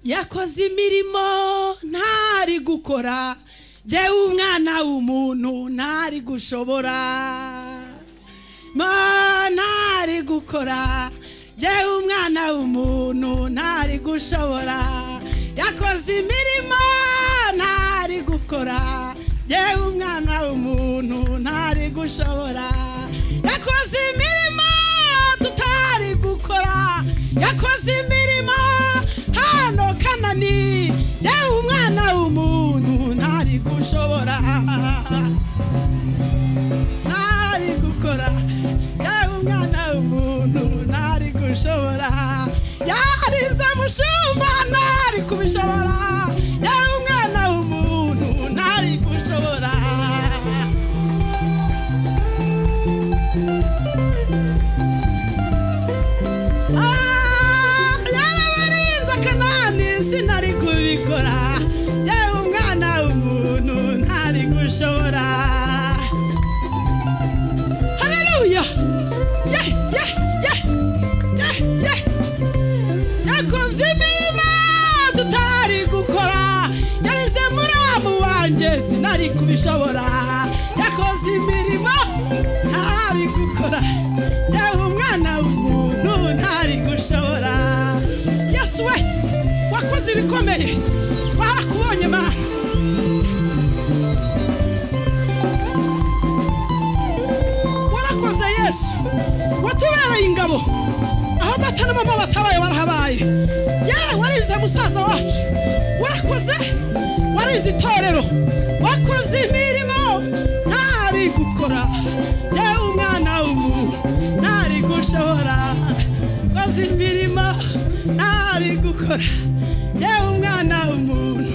yakoze imirimo ntari gukora jyewe umwana w'umuntu ntari gushobora mo ntari gukora jyewe umwana w'umuntu ntari gushobora yakoze imirimo ntari gukora jyewe umwana w'umuntu ntari gushobora yakoze imirimo tutari gukora yakoze imirimo hano kanani yewe umwana w'umuntu ntari gushobora ntari gukora yewe umwana w'umuntu ntari gushobora yarize mushumba ntari kubishobora yewe umwana w'umuntu ntari gushobora yarabariza akanani sinari kubikora yewe umwana w'umuntu ntari gushobora haleluya ye ye ye ye ye yakoze imirimo tutari gukora yarize muramu wanjye sinari kubishobora yakoze imirimo ntari gukora yewe umwana w'umuntu ntari gushobora yesu we wakoze ibikomeye barakubonye mara warakoze yesu watubereye ingabo aho data na mama batabaye warahabaye yewe warize musaza wacu warakoze warize itorero wakoze imirimo ntari gukora yewe umwana w'umuntu ntari gushobora koze imirimo ntari gukora yewe umwana w'umuntu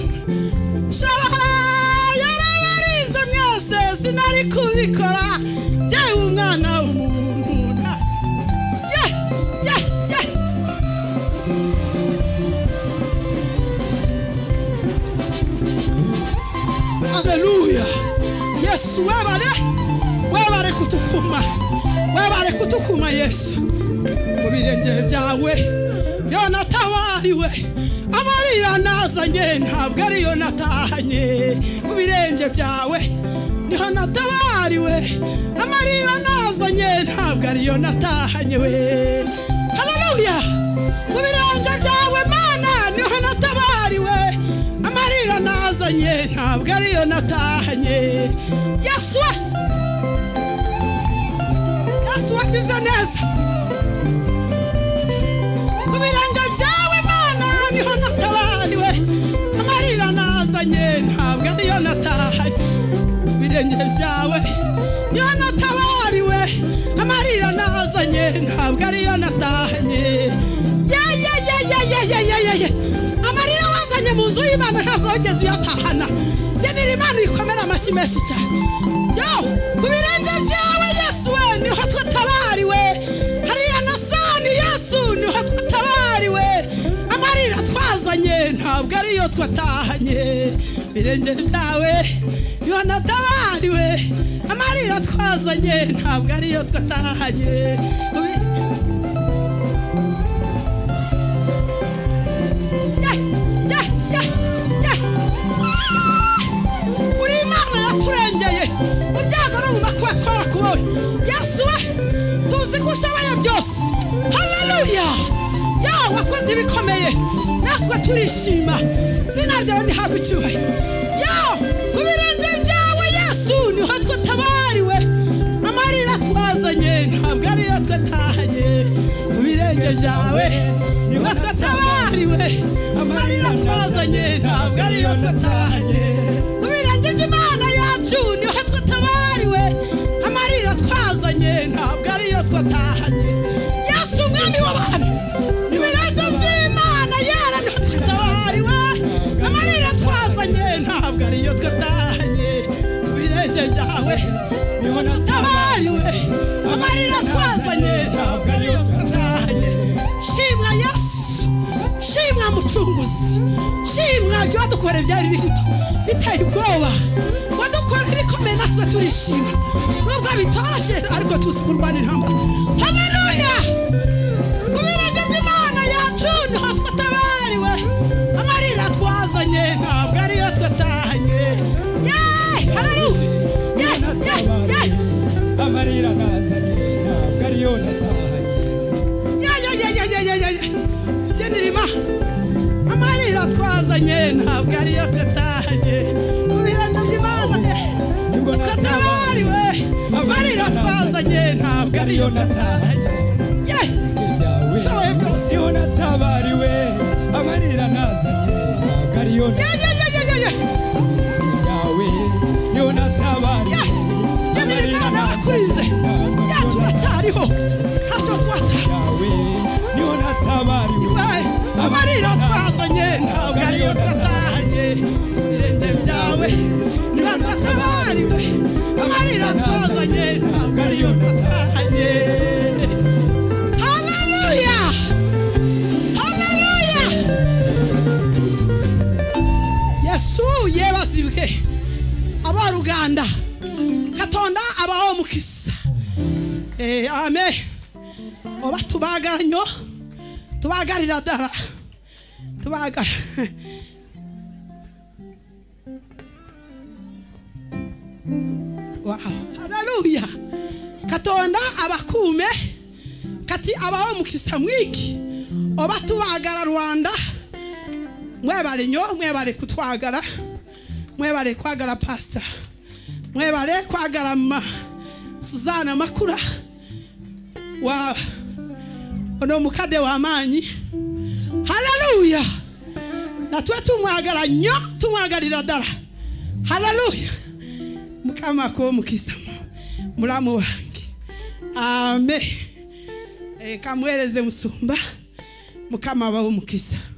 shobora yarabarize mwese sinari kubikora yewe umwana w'umuntu nta- ye ye ye haleluya yesu webare webare kutukuma webare kutukuma yesu ku birenge byawe yo natabariwe amarira nazanye ntabwo ariyo natahanye ku birenge byawe niho natabariwe amarira nazanye ntabwo ariyo natahanye we haleluya ku birenge byawe mana niho natabariwe amarira nazanye ntabwo ariyo natahanye yesu we yesu wagize neza ku birenge byawe mana niho natabariwe amarira nazanye ntabwo ariyo natahanye ku birenge byawe niho natabariwe amarira nazanye ntabwo ariyo natahanye ye ye ye ye ye ye ye ye ye amarira wazanye mu nzu y'imana ntabwo wigeze uyatahana genera imana ikomera amashyi menshi cyane yo ku birenge byawe yesu we niho twatabariwe hariya na sani yesu niho twatabariwe amarira twazanye ntabwo ariyo twatahanye birenge byawe niho natabariwe amarira twazanye ntabwo ariyo twatahanye Yeah, yeah, yeah, yeah. uri imana yaturengeye mu byago no mu makuba twarakubowe yesu we tuzi ko ushoboye byose haleluya yawe wakoze ibikomeye natwe turishima zina ryawe ntihabwe icyubahiro yawe ku birenge byawe yesu niho twatabariwe amarira twazanye ntabwo ariyo twatahanye mu birenge byawe niho twatabariwe amarira twazanye ntabwo ariyo twatahanye mu birenge by'imana yacu niho twatabariwe amarira twazanye ntabwo ariyo twatahanye yesu umwami w'abantu mu birenge by'imana yara niho twatabariwe amarira twazanye ntabwo ariyo twatahanye mu birenge byawe niho twatabariwe amarira twazanye ntabwo ariyo twatahanye shimwa yesu shimwa mucunguzi shimwa ibyo wadukoreye byari bito biteye ubwoba wadukoreye ibikomeye natwe turishima nubwo bitoroshye ariko tuzi kurwana intambara haleluya ku birenge by'imana yacu niho twatabariwe twazanye ntabwo ariyo twatahanye yeee hararuye yeee yeee natabariye amarira nazanye ntabwo ariyo natahanye genirima amarira twazanye ntabwo ariyo twatahanye mu birango by'imana nibwo twatabariwe amarira twazanye ntabwo ariyo twatahanye yeee ibyawe Showe byose. niho natabariwe amarira nazanye ntabwo ariyo yeee yeee yeee ibyawe niho natabariwe genera amarira imana nazanye yakurize ntabwo ariyo turacyariho ntacyo twatahanye yawe niho natabariwe Hey, amarira twazanye ntabwo ariyo twatahanye ibirenge byawe ntabwo atabariwe amarira twazanye ntabwo ariyo twatahanye haleluya haleluya yesu yebazibwe abaruganda katonda abaho mukisa Eh, amen obatubaagala nnyo tubagalira ddala tubagala wow haleluya katonda abakuume kati abawo omukisa mwingi oba tubagala rwanda mwebale nnyo mwebale kutwagala mwebale kwagala pasita mwebale kwagala ma suzaana makula wa ono omukadde w'amaanyi haleluya natwe tumwagala nnyo tumwagalira ddala haleluya mukama kw'omukisa mulamu wange ame Eh, kamwereze musumba mukama abawe omukisa